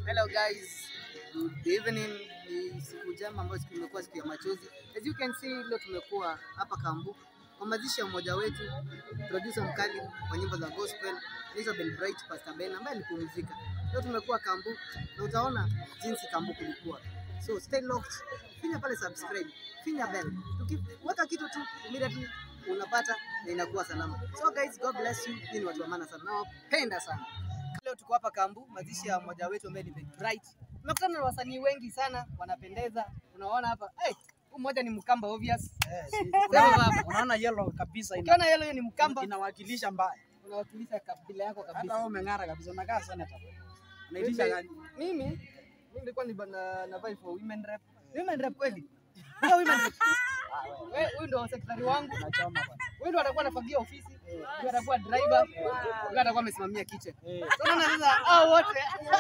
Hello guys, good evening. Ni siku njema ambayo siku imekuwa siku ya machozi. As you can see, leo tumekuwa hapa Kambu kwa mazishi ya mmoja wetu, producer mkali wa nyimbo za gospel anaitwa Ben Bright, Pastor Ben ambaye alipumzika. Leo tumekuwa Kambu na utaona jinsi Kambu kulikuwa. So stay locked, finya pale subscribe, finya bell. Tukiweka kitu tu immediately unapata na inakuwa salama. So guys, God bless you. Hii ni watu wa maana sana. Nawapenda sana. Leo tuko hapa Kambu, mazishi ya mmoja wetu ambaye ni Ben Bright. Tumekutana na wasanii wengi sana, wanapendeza. Unaona hapa, hey, huyu mmoja ni Mkamba obvious. Sema baba. Unaona yellow kabisa ina, Ukiona yellow hiyo ni Mkamba, inawakilisha mbaya. unawakilisha kabila yako Hata kabisa. wewe umeng'ara kabisa, unakaa senator. Unaitisha Mimi- gani? Mimi mimi nilikuwa ni na, na vie for women rep. Women rep kweli. Ndio women rep. Wewe huyu ndio secretary wangu. Unachoma bwana. Huyu ndo atakuwa anafagia ofisi, huyu atakuwa driver, huyu atakuwa amesimamia kitchen. Eh. So naona sasa hao wote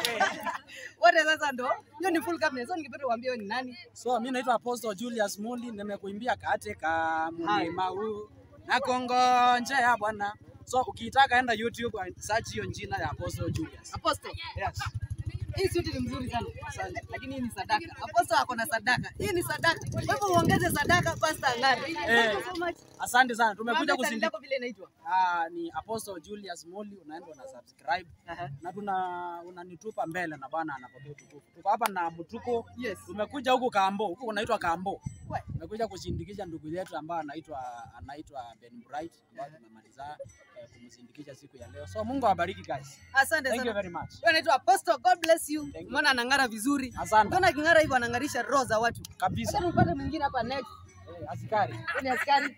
wote sasa ndo hiyo ni full cabinet. So ningependa kuambia wewe ni nani? So mimi naitwa Apostle Julius Mundi, nimekuimbia katika mlima huu na kongonjea Bwana. So ukitaka enda YouTube and search hiyo jina ya Apostle Julius. Apostle. Yes. Hii suti ni mzuri sana. Asante. Lakini hii ni sadaka. Apostle ako na sadaka. Hii ni sadaka. Kwa hivyo uongeze sadaka pastor ang'are. Thank you so much. Asante sana. Tumekuja Mwambie channel kusindika. yako vile inaitwa. Ah, ni Apostle Julius Mundi, unaenda una subscribe Aha. na tuna unanitupa mbele na Bwana anapokea utukufu. Tuko hapa na Mtuko. Yes. Tumekuja huku Kambo, huku unaitwa Kambo. We. Tumekuja kushindikisha ndugu yetu ambaye anaitwa anaitwa Ben Bright ambaye tumemaliza eh, kumsindikisha siku ya leo. So Mungu awabariki guys. Asante Thank you sana. very much. Wewe unaitwa Apostle. God bless you. Thank you. Umeona anang'ara vizuri. Asante Ukiona aking'ara hivyo anang'arisha roho za watu. kabisa. Acha tupate mwingine hapa next. Eh, askari. Wewe ni askari?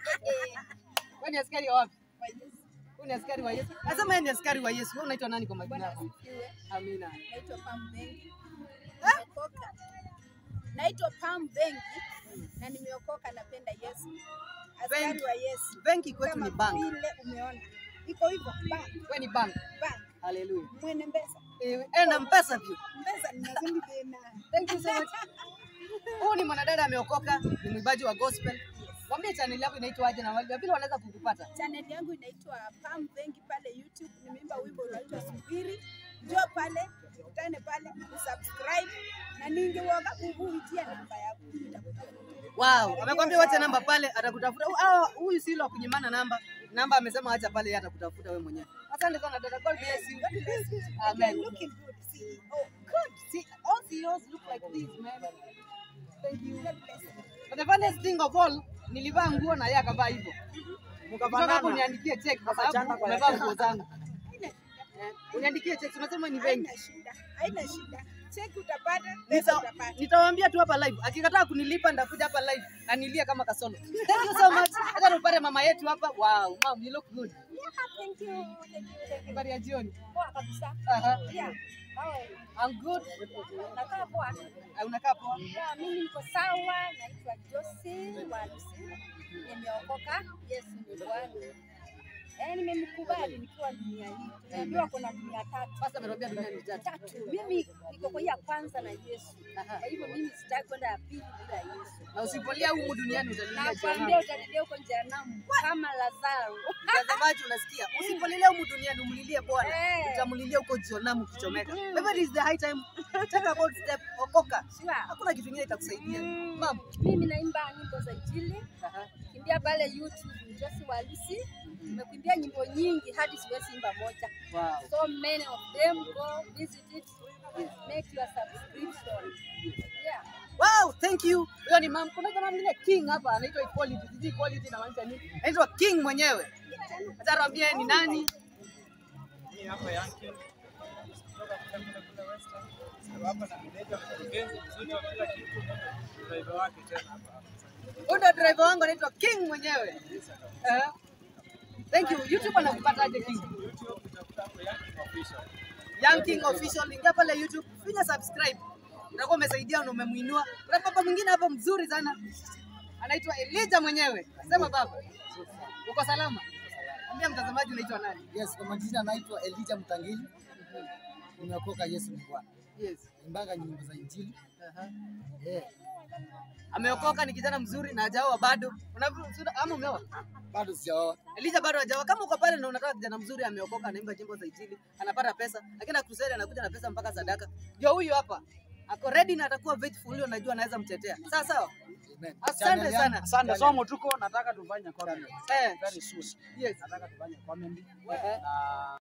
Wewe ni askari wa wapi? Wewe ni askari wa Yesu. Nasema yeye ni askari wa Yesu. Wewe unaitwa nani kwa majina yako? Amina. Naitwa Pam Bengi. Nimeokoka. Naitwa Pam Bengi na nimeokoka, napenda Yesu. Askari Bengi. wa Yesu. Benki kwetu Kama ni bank. vile umeona. Iko hivyo bank, Wewe ni bank. bank. Hallelujah. Mwene mbesa. Eh, enda mpesa view. Mbesa ni mazuri tena. Thank you so much. Huyu ni mwanadada ameokoka, ni mwimbaji wa gospel. Mwambie channel yako inaitwa aje na wale vile wanaweza kukupata. Channel yangu inaitwa Pam Bengi pale YouTube. Nimeimba wimbo unaitwa Subiri. Njoo pale, ukutane pale, usubscribe na ningewoga kuvuitia namba yako. Nitakupa. Wow, amekwambia wacha namba pale atakutafuta. Hu- ah, Huyu si wa kunyimana namba. Namba amesema acha pale yeye atakutafuta wewe mwenyewe. Asante sana dada. God bless you. Amen. You're looking good. See. Oh, good. See, all CEOs look like this, man. Thank you. God bless you. But the funniest thing of all, nilivaa nguo na yeye akavaa hivyo. Kutoka hapo Mkafanana. uniandikie check kwa Wakachana sababu kwa umevaa yake. nguo zangu. Eh, Uniandikie check, unasema ni benki. Haina shida, haina shida. Cheki utapata, pesa Nita- utapata. Nitawaambia tu hapa live. Akikataa kunilipa nitakuja hapa live na nilie kama kasolo. Thank you so much. Hata tupate mama yetu hapa. Wow, mom, you look good. Yeah, thank you, thank you, thank you. Habari ya jioni. Poa kabisa. Aha. Yeah. Nawe, I'm good. nakaa poa. Ah, Unakaa poa? Yeah, mimi niko sawa, naitwa Josie Walusi. Nimeokoka, Yesu ni Bwana. Eh, nimemkubali nikiwa dunia hii. Tumeambiwa kuna dunia tatu. Sasa amerudia dunia ni tatu. Tatu. Mimi niko kwa hii ya kwanza na Yesu. Aha. Kwa hivyo mimi sitaki kwenda ya pili bila Yesu. Na usipolia humu duniani utalilia Nakwambia jehanamu. utanilia huko jehanamu kama Lazaro. Mtazamaji unasikia? Usipolilia humu duniani umlilie Bwana. Eh. Utamlilia huko jehanamu ukichomeka. Kwa hivyo it is the high time. Take a bold step. Okoka. Sure. Hakuna kitu kingine itakusaidia. Mm. Mam. Mimi naimba nyimbo za Injili, Aha. kimbia pale YouTube Josi Walusi. Nimekuimbia nyimbo nyingi hadi siwezi imba moja. Wow. So many of them go visit it. Make your subscription. Yeah. Wow, thank you. Huyo ni mam. Kuna jamaa mwingine king hapa anaitwa equality. Sijui equality inamaanisha nini. Anaitwa king mwenyewe. Acha tuambie ni nani. Hii hapa Yankee kutoka kule kule kule Western. Niko hapa na meneja mkurugenzi mzuri wa kila kitu, driver wake tena hapa hapa. Huyu ndo driver wangu anaitwa king mwenyewe. Eh. Thank you. YouTube anakupata aje king? YouTube utakuta hapo Yankee official. Young King Official, ingia pale YouTube, finya subscribe. Utakuwa umesaidia na umemuinua. Kuna baba mwingine hapo mzuri sana. Anaitwa Elijah mwenyewe. Sema baba. Uko salama? Ambia mtazamaji unaitwa nani? Yes, kwa majina naitwa Elijah Mtangili. Nimeokoka Yesu ni Bwana. Yes. Imbanga nyimbo za injili. Aha. Eh, Ameokoka, ni kijana mzuri na hajaoa bado. Unavyo- sio- ama umeoa? bado sijaoa. Elijah bado hajaoa. Kama uko pale na unataka kijana mzuri ameokoka, anaimba nyimbo za injili, anapata pesa, lakini na crusade anakuja na pesa mpaka sadaka. Ndio huyu hapa. Ako ready na atakuwa faithful, huyo najua anaweza mtetea. Sawa sawa. Amen. Asante Channel yangu- sana. Asante, channel- somo tuko nataka tufanye comedy. Eh. Very soon. Yes. Nataka tufanye comedy Eh. na